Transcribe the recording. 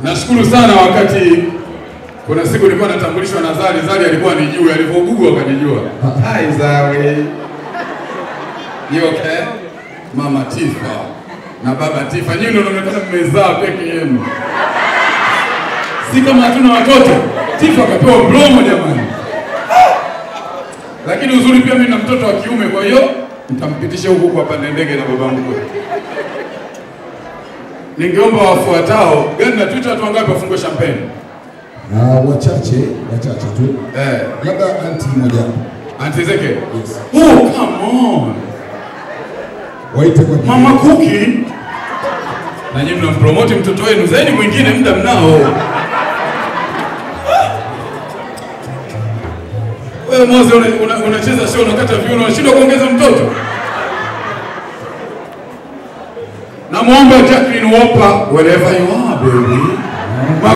Nashukuru sana wakati kuna siku nilikuwa natambulishwa na Zari, Zari alikuwa anijua, alivyogugwa akanijua. Hi Zari. You okay? Mama Tifa na baba Tifa, nyinyi ndio mnaonekana mmezaa peke yenu, si kama hatuna watoto. Tifa akapewa mlomo jamani, lakini uzuri pia mimi na mtoto wa kiume, kwa hiyo nitampitisha huku kwa pande ndege na babangu kule. Ningeomba wafuatao gani na Twitter watu wangapi wafungue champagne? Na wachache wachache tu, Eh, labda anti moja Auntie Zeke. Yes. Oh, come on. waite kwa jina. Mama Kuki. Na nyinyi mnampromote mtoto wenu, zaidi mwingine muda mnao. Wewe Moze unacheza una, unacheza show unakata viuno unashindwa kuongeza mtoto. Namwomba Jacqueline Wopa wherever you are baby.